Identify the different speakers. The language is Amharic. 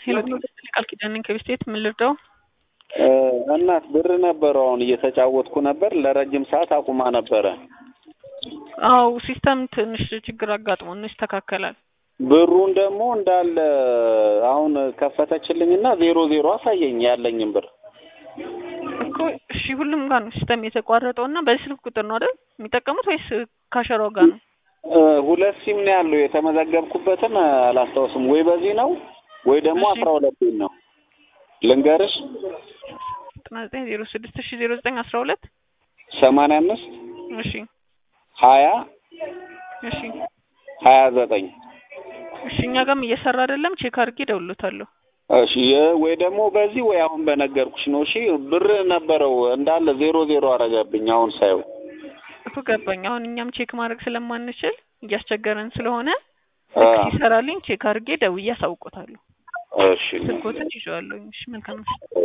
Speaker 1: ሄሎ ቃል ኪዳን ነኝ ከቤስቴት ምን ልርዳው?
Speaker 2: እናት ብር ነበረው አሁን እየተጫወትኩ ነበር። ለረጅም ሰዓት አቁማ ነበረ።
Speaker 1: አው ሲስተም ትንሽ ችግር አጋጥሞ ነው፣ ይስተካከላል።
Speaker 2: ብሩን ደግሞ እንዳለ አሁን ከፈተችልኝና ዜሮ ዜሮ አሳየኝ ያለኝም ብር
Speaker 1: እኮ እሺ፣ ሁሉም ጋር ነው ሲስተም የተቋረጠው እና በዚህ ስልክ ቁጥር ነው አይደል የሚጠቀሙት ወይስ ካሸራው ጋር ነው?
Speaker 2: ሁለት ሲም ነው ያለው። የተመዘገብኩበትን አላስታውስም። ወይ በዚህ ነው ወይ ደግሞ
Speaker 1: እሺ።
Speaker 2: አስራ ሁለት ነው ልንገርሽ
Speaker 1: ዘጠና ዘጠኝ ዜሮ ስድስት ሺ ዜሮ ዘጠኝ አስራ ሁለት
Speaker 2: ሰማንያ አምስት
Speaker 1: እሺ
Speaker 2: ሀያ
Speaker 1: እሺ
Speaker 2: ሀያ ዘጠኝ
Speaker 1: እሺ እኛ ጋርም እየሰራ አይደለም። ቼክ አድርጌ እደውልሎታለሁ።
Speaker 2: እሺ የ- ወይ ደግሞ በዚህ ወይ አሁን በነገርኩሽ ነው። እሺ ብር ነበረው እንዳለ ዜሮ ዜሮ አረገብኝ። አሁን ሳየው
Speaker 1: እኮ ገባኝ። አሁን እኛም ቼክ ማድረግ ስለማንችል እያስቸገረን ስለሆነ
Speaker 2: አ፣
Speaker 1: ልክ ሲሰራልኝ ቼክ አድርጌ ደውዬ አሳውቆታለሁ።
Speaker 2: እሺ
Speaker 1: ስልኮትን ይዤዋለሁ። እሺ መልካም ምሽት።